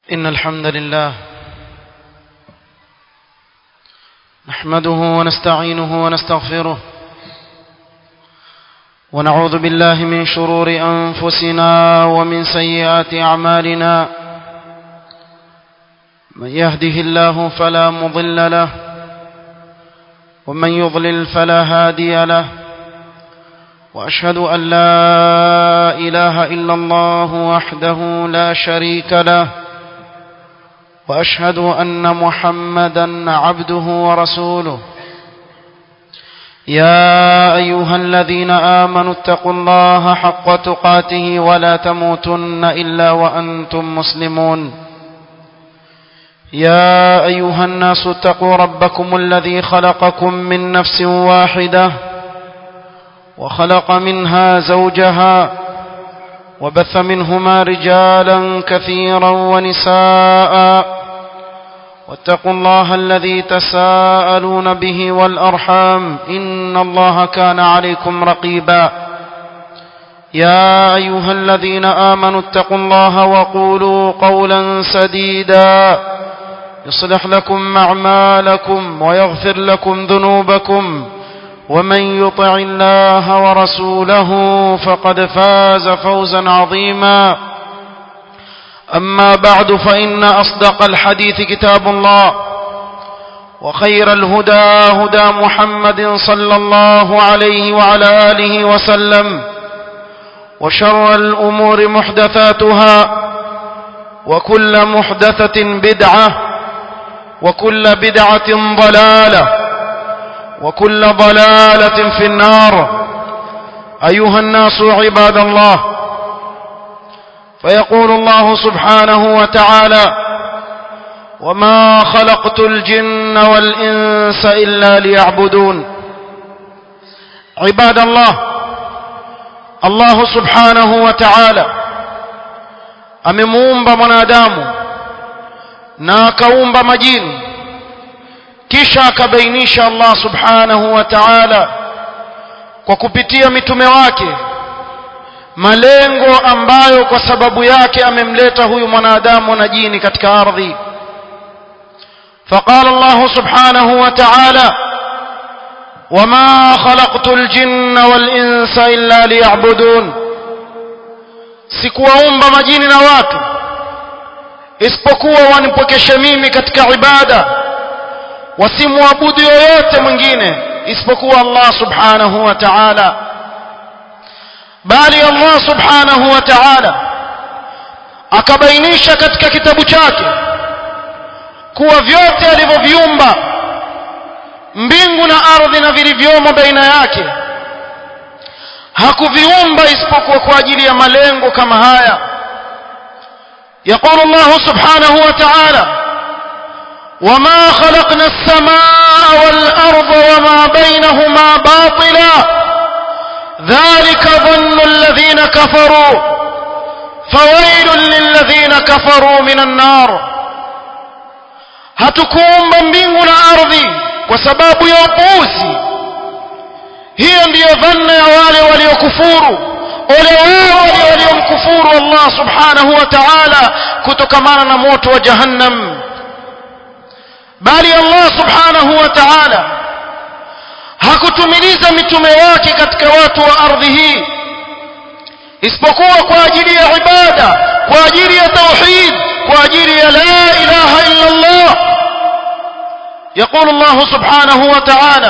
إن الحمد لله نحمده ونستعينه ونستغفره ونعوذ بالله من شرور أنفسنا ومن سيئات أعمالنا من يهده الله فلا مضل له ومن يضلل فلا هادي له وأشهد أن لا إله إلا الله وحده لا شريك له وأشهد أن محمدا عبده ورسوله يا أيها الذين آمنوا اتقوا الله حق تقاته ولا تموتن إلا وأنتم مسلمون يا أيها الناس اتقوا ربكم الذي خلقكم من نفس واحدة وخلق منها زوجها وبث منهما رجالا كثيرا ونساء واتقوا الله الذي تساءلون به والأرحام إن الله كان عليكم رقيبا يا أيها الذين آمنوا اتقوا الله وقولوا قولا سديدا يصلح لكم أعمالكم ويغفر لكم ذنوبكم ومن يطع الله ورسوله فقد فاز فوزا عظيما أما بعد فإن أصدق الحديث كتاب الله وخير الهدى هدى محمد صلى الله عليه وعلى آله وسلم وشر الأمور محدثاتها وكل محدثة بدعة وكل بدعة ضلالة وكل ضلالة في النار أيها الناس عباد الله فيقول الله سبحانه وتعالى وما خلقت الجن والإنس إلا ليعبدون عباد الله الله سبحانه وتعالى amemuumba mwanadamu na akaumba majini kisha akabainisha Allah subhanahu wa ta'ala kwa kupitia mitume wake malengo ambayo kwa sababu yake amemleta huyu mwanadamu na jini katika ardhi فقال الله سبحانه وتعالى وما خلقت الجن والإنس إلا ليعبدون sikuwaumba majini na watu isipokuwa wanipokeshe mimi katika ibada wasimwabudu yoyote mwingine isipokuwa Allah subhanahu wa ta'ala bali Allah subhanahu wa ta'ala akabainisha katika kitabu chake kuwa vyote alivyoviumba mbingu na ardhi na vilivyomo baina yake hakuviumba isipokuwa kwa ajili ya malengo kama haya يقول الله سبحانه وتعالى وما خلقنا السماء والأرض وما بينهما باطلا ذلك ظن الذين كفروا فويل للذين كفروا من النار hatukuumba mbingu na ardhi kwa sababu ya upuuzi hiyo ndiyo dhanna ya wale waliokufuru ole wao wale waliomkufuru Allah subhanahu wa ta'ala kutokamana na moto wa jahannam bali Allah subhanahu wa ta'ala hakutumiliza mitume wake katika watu wa ardhi hii isipokuwa kwa ajili ya ibada kwa ajili ya tauhid kwa ajili ya la ilaha illa Allah يقول الله سبحانه وتعالى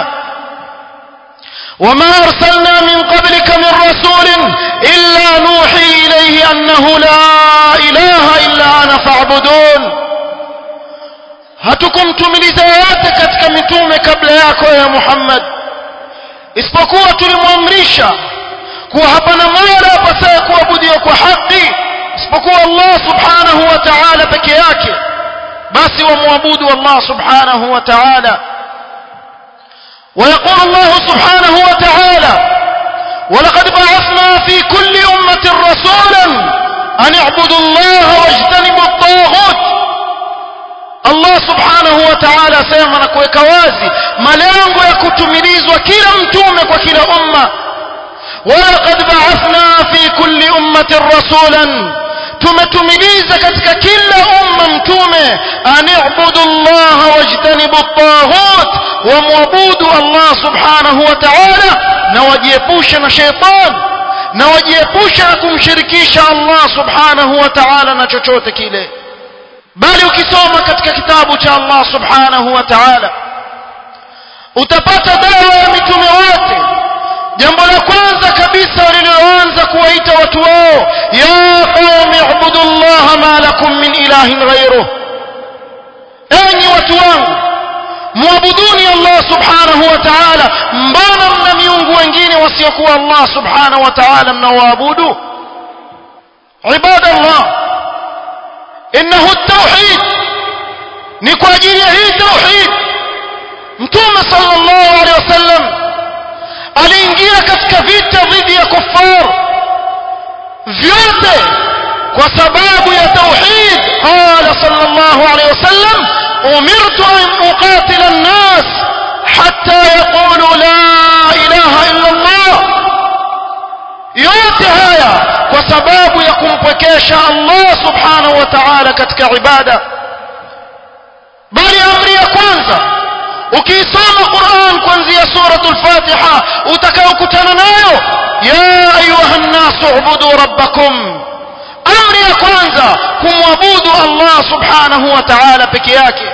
وما أرسلنا من قبلك من رسول إلا نوحي إليه أنه لا إله إلا أنا فاعبدون hatukumtumiliza yoyote katika mitume kabla yako ya Muhammad isipokuwa tulimwamrisha kuwa hapana mola apasaye kuabudiwa kwa haki isipokuwa Allah subhanahu wa ta'ala peke yake basi wamwabudu Allah subhanahu wa ta'ala ويقول الله سبحانه وتعالى ولقد بعثنا في كل أمة رسولا أن اعبدوا الله واجتنبوا الطاغوت Allah subhanahu wa ta'ala asema na kuweka wazi malengo ya kutumilizwa kila mtume kwa kila umma walaqad ba'athna fi kulli ummatin rasulan tumetumiliza katika kila umma wamwabudu Allah subhanahu wa ta'ala na wajiepushe na sheitan na wajiepushe na kumshirikisha Allah subhanahu wa ta'ala na chochote kile bali ukisoma katika kitabu cha Allah subhanahu wa ta'ala utapata dawa ya mitume wote jambo la kwanza kabisa waliloanza kuwaita watu wao ya qaumi ibudu llaha ma lakum min ilahin ghairuh enyi watu wangu muabuduni Allah subhanahu wa ta'ala mbona mna miungu wengine wasiokuwa Allah subhanahu wa ta'ala mnaoabudu ibadallah innahu at-tauhid ni kwa ajili ya hii tauhid mtume sallallahu alaihi wasallam aliingia katika vita dhidi ya kuffar vyote kwa sababu ya tauhid qala sallallahu alaihi wasallam umirtu an uqatila an-nas hatta yaqulu la ilaha illa Allah yote haya kwa sababu ya kumpwekesha Allah subhanahu wa ta'ala katika ibada bali amri ya kwanza ukiisoma Qur'an kuanzia suratul Fatiha utakayokutana nayo ya ayuha nnasu ubudu rabbakum amri ya kwanza kumwabudu Allah subhanahu wa ta'ala peke yake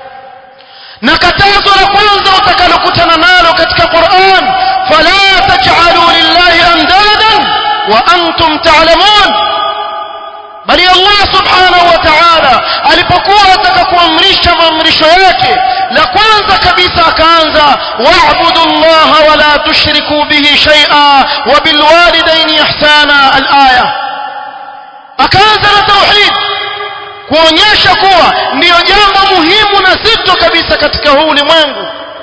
na katazo la kwanza utakalokutana nalo katika Qur'an fala taj'alu lillahi andadan wa antum ta'lamun bali Allah subhanahu wa ta'ala alipokuwa ataka kuamrisha maamrisho yake la kwanza kabisa akaanza wa'budu Allah wa la tushriku bihi shay'a wa bil walidayni ihsana al-aya akaanza na tauhid kuonyesha kuwa ndiyo jambo muhimu na zito kabisa katika huu ulimwengu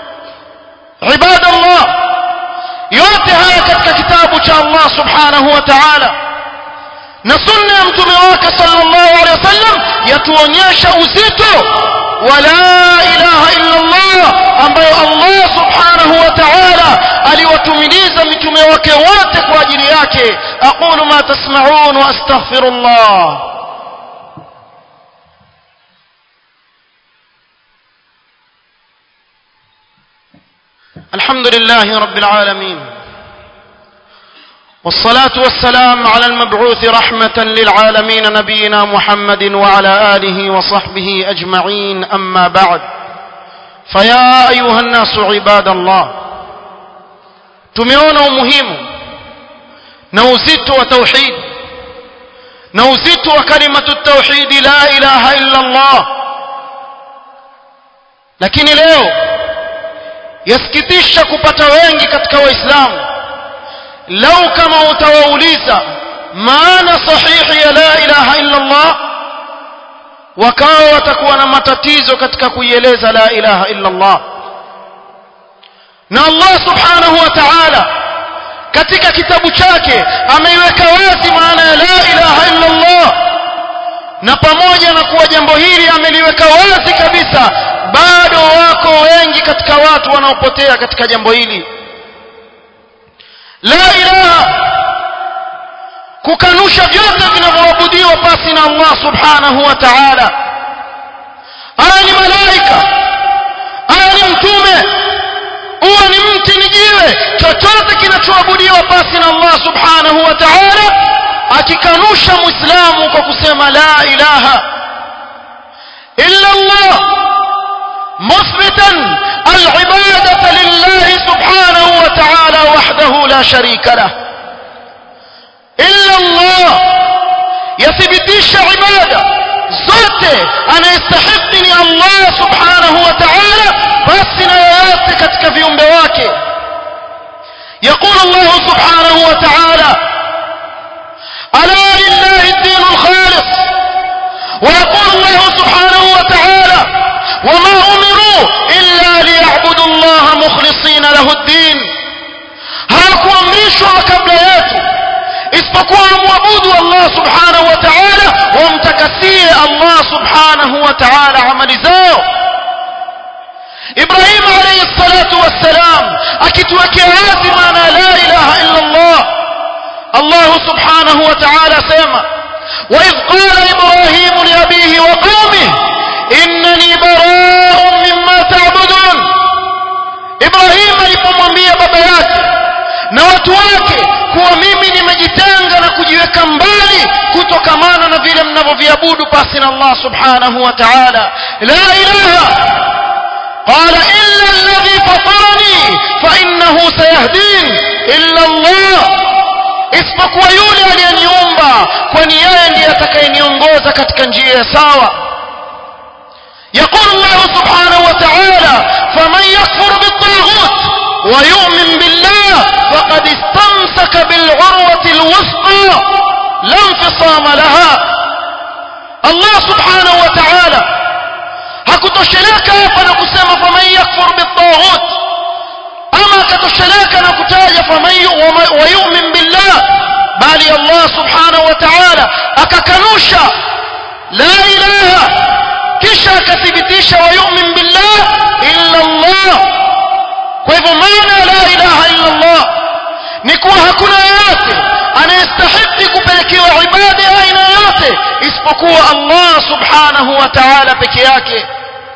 ibadallah yote haya katika kitabu cha Allah subhanahu wa ta'ala na sunna ya mtume wake sallallahu alaihi wasallam yatuonyesha uzito wa la ilaha illa Allah ambayo Allah subhanahu wa ta'ala aliwatumiliza mitume wake wote kwa ajili yake aqulu ma tasma'un wa astaghfirullah الحمد لله رب العالمين والصلاة والسلام على المبعوث رحمة للعالمين نبينا محمد وعلى آله وصحبه أجمعين أما بعد فيا أيها الناس عباد الله tumeona umuhimu na uzito wa tauhid na uzito wa kalimatu tauhid la ilaha illa Allah lakini leo yasikitisha kupata wengi katika waislamu lau kama utawauliza maana sahihi ya la ilaha illa Allah wakawa watakuwa na matatizo katika kuieleza la ilaha illa Allah na Allah subhanahu wa ta'ala katika kitabu chake ameiweka wazi maana ya la ilaha illa Allah na pamoja na kuwa jambo hili ameliweka wazi kabisa bado wako wengi katika watu wanaopotea katika jambo hili la ilaha kukanusha vyote vinavyoabudiwa pasi na Allah subhanahu wa ta'ala aya ni malaika aya ni mtume uwe ni mti ni jiwe chochote kinachoabudiwa pasi na Allah subhanahu wa ta'ala akikanusha muislamu kwa kusema la ilaha illa Allah مثبتا العبادة لله سبحانه وتعالى وحده لا شريك له إلا الله يثبتش عبادة zote anayestahiki ni Allah subhanahu wa ta'ala basi na yoyote katika viumbe wake يقول الله سبحانه وتعالى ألا لله الدين الخالص ويقول الله سبحانه وتعالى وما أمروا إلا ليعبدوا الله مخلصين له الدين hawakuamrishwa kabla yetu isipokuwa wamwabudu Allah subhanahu wa ta'ala wamtakasie Allah subhanahu wa ta'ala amali zao Ibrahim alayhi salatu wassalam akituwekea wazi maana la ilaha illa Allah Allah subhanahu wa ta'ala sema وإذ قال إبراهيم لأبيه وقومه إنني براء مما تعبدون watu wake kuwa mimi nimejitenga na kujiweka mbali kutokamana na vile mnavyoviabudu pasi na Allah subhanahu wa ta'ala la ilaha قال إلا الذي فطرني فإنه سيهدين إلا الله isipokuwa yule aliyeniumba kwani yeye ndiye atakayeniongoza katika njia ya sawa يقول الله سبحانه وتعالى فمن يكفر بالطاغوت ويؤمن بالله فقد استمسك بالعروة الوثقى لا انفصام لها الله سبحانه وتعالى hakutosheleka hapa na kusema faman yakfur bitaghut ama akatosheleka na kutaja wayumin billah bali allah subhanahu wa ta'ala akakanusha la ilaha kisha akathibitisha wayumin billah illa allah kwa hivyo maana la ilaha illa allah ni kuwa hakuna yeyote anayestahiki kupelekewa ibada ya aina yoyote isipokuwa allah subhanahu wa ta'ala peke yake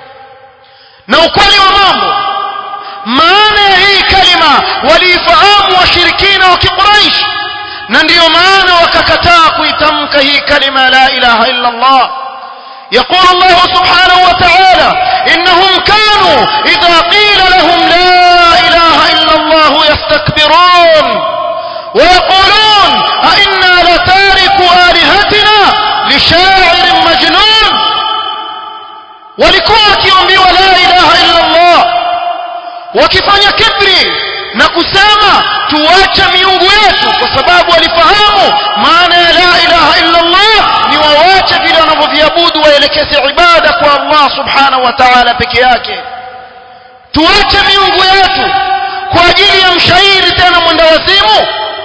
na ukweli wa mambo maana ya hii kalima waliifahamu washirikina wa kiquraish na ndiyo maana wakakataa kuitamka hii kalima la ilaha illa allah يقول الله سبحانه وتعالى إنهم كانوا إذا قيل لهم لا إله إلا الله يستكبرون ويقولون أئنا لتارك آلهتنا لشاعر مجنون walikuwa wakiambiwa la ilaha illa Allah wakifanya kibri na kusema tuache miungu yetu kwa sababu walifahamu maana ya la ilaha illa Allah ni wawache vile wanavyoviabudu waelekeze ibada kwa Allah subhanahu wa ta'ala peke yake tuache miungu yetu kwa ajili ya mshairi tena mwenda wazimu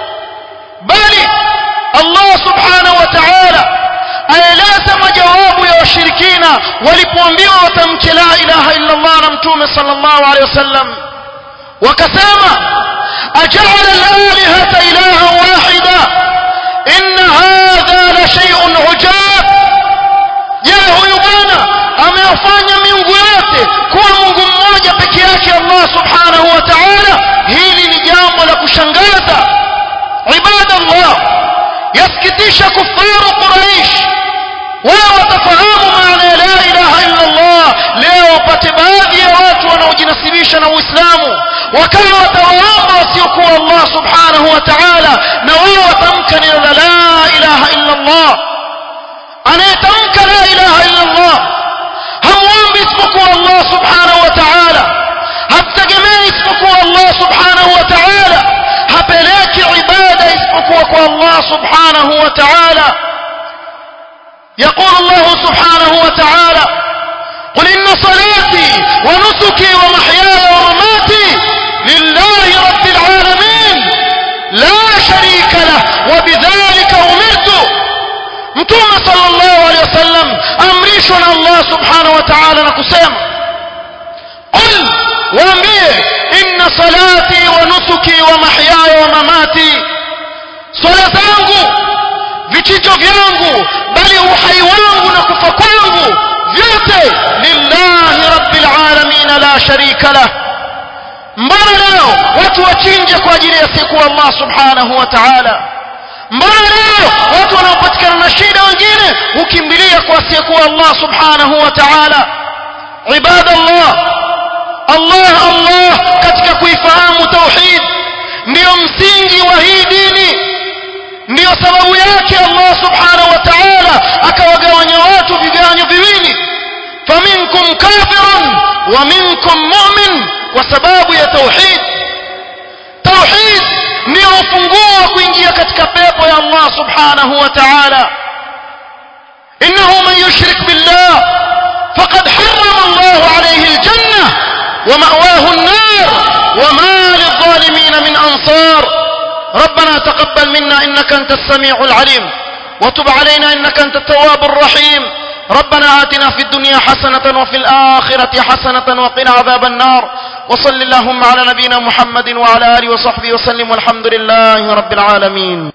bali Allah subhanahu wa ta'ala aeleza majawabu ya washirikina walipoambiwa watamke la ilaha illa Allah na mtume sallallahu alaihi wasallam wakasema aj'ala al-alihata ilahan wahida inna hadha la shay'un ujab je huyu bwana amewafanya miungu yote kuwa mungu mmoja peke yake Allah subhanahu wa ta'ala hili ni jambo la kushangaza ibadallah yasikitisha kufaru quraish wao watafahamu maana ya la ilaha illa Allah leo wapate baadhi ya watu wanaojinasibisha na Uislamu wakawa watawaomba wasiokuwa Allah subhanahu wa ta'ala na wao watamka neno la la ilaha illa Allah anayetamka la ilaha illa Allah hamwombi isipokuwa Allah subhanahu wa ta'ala hamtegemei isipokuwa Allah subhanahu wa ta'ala hapeleki ibada isipokuwa kwa Allah subhanahu wa ta'ala يقول الله سبحانه وتعالى قل إن صلاتي ونسكي ومحياي ومماتي لله رب العالمين لا شريك له وبذلك أمرت متوم صلى الله عليه وسلم أمريشنا الله سبحانه وتعالى نقسم قل وأمبيه إن صلاتي ونسكي ومحياي ومماتي صلاة vichinjo vyangu bali uhai wangu na kufa kwangu vyote lillahi rabbil alamin la sharika lah mbona leo watu wachinje kwa ajili ya siku Allah subhanahu wa ta'ala mbona leo watu wanaopatikana na shida wengine hukimbilia kwa asiyekuwa Allah subhanahu wa ta'ala ibadallah Allah Allah katika kuifahamu tauhid ndio msingi wa hii dini ndiyo sababu yake Allah subhanahu wa ta'ala akawagawanya watu vigawanyo viwili faminkum kafirun wa minkum mu'min kwa sababu ya tauhid tauhid ndio ufunguo wa kuingia katika pepo ya Allah subhanahu wa ta'ala innahu man yushrik billah faqad harrama Allah alayhi aljanna wa ma'wahu an-nar wa ma lidh-dhalimin min ansar ربنا تقبل منا إنك أنت السميع العليم وتب علينا إنك أنت التواب الرحيم ربنا آتنا في الدنيا حسنة وفي الآخرة حسنة وقنا عذاب النار وصل اللهم على نبينا محمد وعلى آله وصحبه وسلم والحمد لله رب العالمين